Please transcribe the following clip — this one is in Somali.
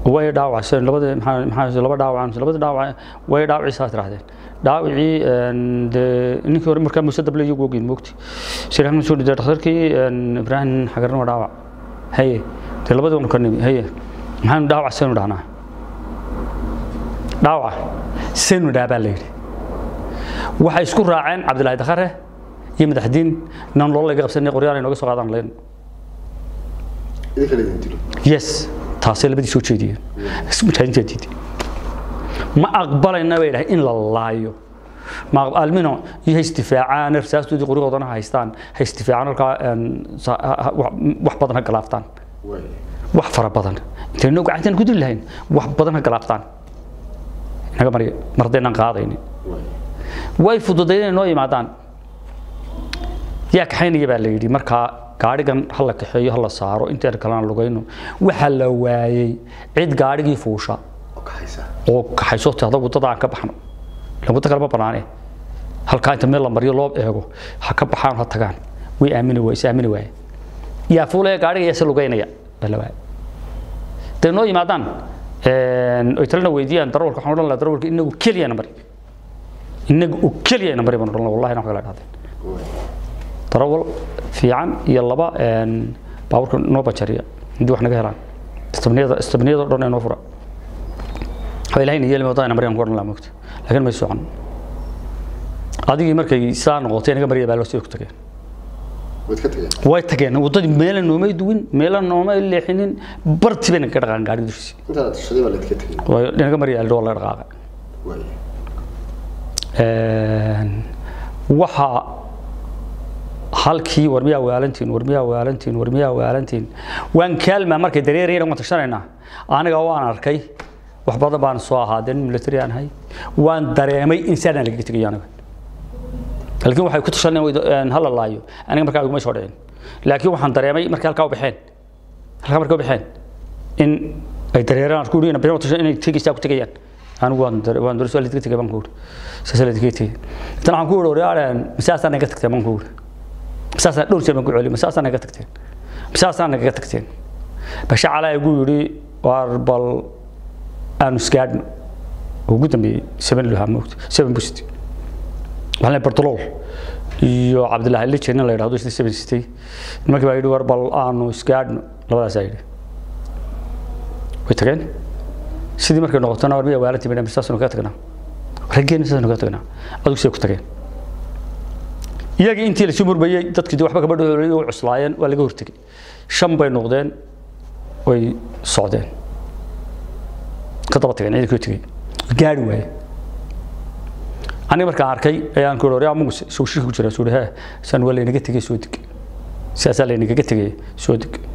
way dhaawaceen labada maxaa maxaa laba dhaawacan labada dhaawac way dhaawacii saa tirahdeen dhaawacii de ninkii hore markaa muuse dable iyagu ogeyn moogti shiraahan soo dhintay dhakhtarkii ibraahim xagarna waa dhaawac haye dee labadii wanu ka nimi haye maxaanu dhaawac seenu dhahnaa dhaawac seenu dhaha baa la yidhi waxay isku raaceen cabdilaahi dakhare iyo madaxdiin inaan loola laga qabsanay qoryaal ay nooga soo qaadaan leen idinka la idin dilo yes taasay labadii soo jeediyeen mujaahidiinta diiday ma aqbalayna bay dhahay in la laayo ma almino iyo ha isdifaacaan rasaastoodii qoryahoodana ha haystaan ha isdifaacaan halkaa wax badan ha galaaftaan waay wax fara badan intaynu gacantan ku dili lahayn wax badan ha galaaftaan inaga marya mar haddaynaan qaadaynin waay way fududayd inay noo yimaadaan yaa kaxaynaya baa la yidhi markaa gaadhigan ha la kaxeeyo ha la saaro intaan kalena lugayno waxaa la waayey cid gaadhigii fuusha oo ka haysa oo kaxayso tahda waddada aan ka baxno ilan waddo kale ma banaane halkaa inta meel la mariyo loo eego ha ka baxaan ha tagaan way aamini waay is aamini waaye yaa fuulaya gaadhiga yaa se lugaynaya baa la waayey day noo yimaadaan oy talena weydiiyaan darawalka waxaan odhan lahaa darawalka inagu keliyana mari inaga oo keliyana mari baan odhan lahaa wallahi wax kala dhahdeen waay darawal fiican iyo laba baabuurka noo bajariya haddii wax naga helaan istabniyada istabniyada oo dhan ee noo fura waa ilahayna yeeli wadada maryan ku odhan lahaa moogta laakiin may socon adigii markay saa noqotay naga marya baa loo sii ku tageen waad ka tageen way tageen waddadii meela noomay duwin meela noomay leexinin barti bay naga dhaqaan gaadhiga dushiisa intaad tushaday baa laydka tegey way naga marya aldho waa laga dhaqaaqay waay waxaa halkii war miyaa waalantiin war miyaa waalantiin war miyaa waalantiin waan kaalmaa markay dareerayna waan tashanaynaa aniga waan arkay wax badan baan soo ahaa dee nin military aan ahay waan dareemay in saadaan lagaga tegayo aniga laakiin waxay ku tashanayaan hala laayo aniga markaa iguma soo dhicin laakiin waxaan dareemay markay halkaa u baxeen halkaa markay u baxeen in ay dareeraan ku yidhi inay tashan inay tegaysaa ku tegayaan anigu waan dare waan dare soo lidka tegay baan ku yidhi saas lidka tegay tan waxaan ku yidhi waryaareen masaasaan naga tagteen baan ku yidhi masaasaan dhowr jeer baan ku celiyay masaasaan naga tagteen masaasaan naga tagteen basha calaa igu yidhi waar bal aanu isgaadhno ugu dambeeyey seven lahaa moogta seven busit waxaan leeyahay bartolool iyo cabdilaahi lijen in la yidhahdo isna seven sitay nimankii baa yidhi war bal aanu isgaadhno labadaasaa yidhi way tageen sidii markay noqotona war miya waalantii bay saasanu kaga tagnaa raggeena saasanu kaga tagnaa adigu siday ku tageen iyagii intii la sii murmayey dadkii dee waxba gabadha u cuslaayeen waa laga hortegey shan bay noqdeen way socdeen ka daba tageen ciidankii u tegey gaari waaye aniga markaan arkay ayaan ku yidhi muguse soo shirki ku jira suu hee san waa laynaga tegey soo deg sidaasaa laynagaga tegey soo deg